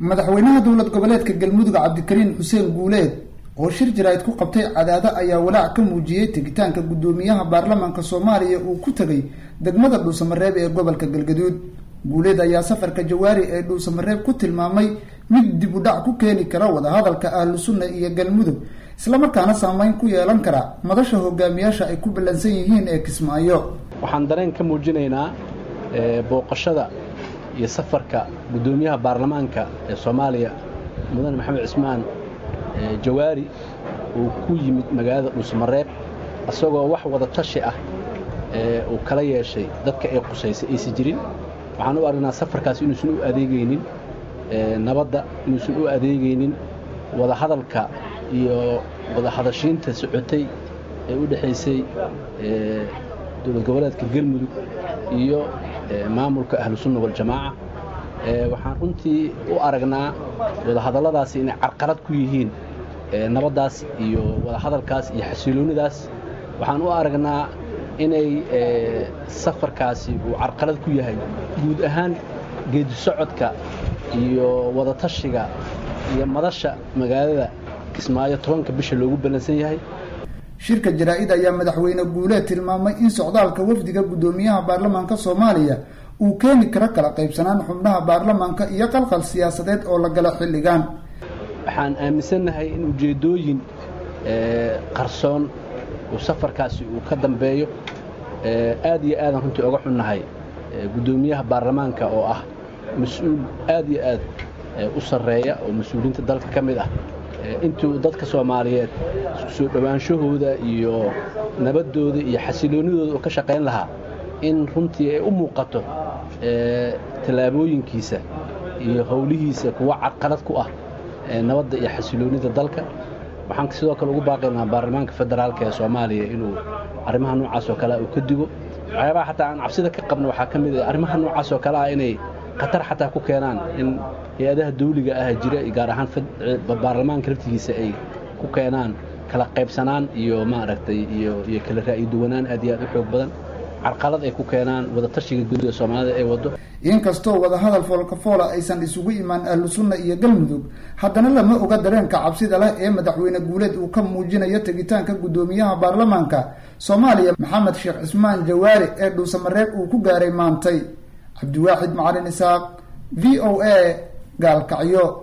madaxweynaha dowlad goboleedka galmudug cabdikariin xuseen guuleed oo shir jaraa'id ku qabtay cadaado ayaa walaac ka muujiyey tegitaanka guddoomiyaha baarlamaanka soomaaliya uu ku tegay degmada dhuusamareeb ee gobolka galgaduud guuleed ayaa safarka jawaari ee dhuusamareeb ku tilmaamay mid dib u dhac ku keeni kara wadahadalka ahlu sunna iyo galmudug islamarkaana saameyn ku yeelan kara madasha hogaamiyaasha ay ku ballansan yihiin ee kismaayo waxaan dareen ka muujinaynaa booqashada iyo safarka guddoomiyaha baarlamaanka ee soomaaliya mudane maxamed cismaan jawaari uu ku yimid magaalada dhuusamareeb isagoo wax wada tashi ah uu kala yeeshay dadka ay qusaysay aysan jirin waxaan u aragnaa safarkaas inuusan u adeegaynin nabadda inuusan u adeegaynin wadahadalka iyo wadahadashiinta socotay ee u dhexaysay dowlad goboleedka galmudug iyo maamulka ahlusunna waljamaaca waxaan runtii u aragnaa wadahadalladaasi inay carqalad ku yihiin nabaddaas iyo wadahadalkaas iyo xasiloonidaas waxaan u aragnaa inay safarkaasi uu carqalad ku yahay guud ahaan geedi socodka iyo wadatashiga iyo madasha magaalada kismaayo tobanka bisha loogu ballansan yahay shirka jaraa-id ayaa madaxweyne guuleed tilmaamay in socdaalka wafdiga guddoomiyaha baarlamaanka soomaaliya uu keeni karo kala qaybsanaan xubnaha baarlamaanka iyo qalqal siyaasadeed oo la gala xilligan waxaan aaminsannahay in ujeeddooyin qarsoon uu safarkaasi uu ka dambeeyo aad iyo aadan runtii oga xunnahay guddoomiyaha baarlamaanka oo ah mas-uul aad iyo aad u sarreeya oo mas-uuliyiinta dalka ka mid ah intuu dadka soomaaliyeed isku soo dhowaanshahooda iyo nabaddooda iyo xasiloonnidooda uu ka shaqayn lahaa in runtii ay u muuqato tallaabooyinkiisa iyo howlihiisa kuwa carqalad ku ah nabadda iyo xasiloonnida dalka waxaan sidoo kale ugu baaqaynaa baarlamaanka federaalka ee soomaaliya inuu arrimaha noocaas oo kale uu ka digo waxyaabaha xataa aan cabsida ka qabno waxaa ka mid ah arrimaha noocaas oo kale ah inay khatar xataa ku keenaan in hay-adaha dawliga ah jira gaar ahaan baarlamaanka laftigiisa ay ku keenaan kala qaybsanaan iyo maaragtay iyo iyo kala ra'yi duwanaan aad iyo aad u xoog badan carqalad ay ku keenaan wadatashiga guud ee soomaalida ay waddo inkastoo wadahadal foolkafoola aysan isugu imaan ahlu sunna iyo galmudug haddana lama oga dareenka cabsida leh ee madaxweyne guuleed uu ka muujinayo tegitaanka guddoomiyaha baarlamaanka soomaaliya maxamed sheekh cismaan jawaari ee dhuusamareeb uu ku gaaray maantay cabdiwaaxid macalin isaaq v o a gaalkacyo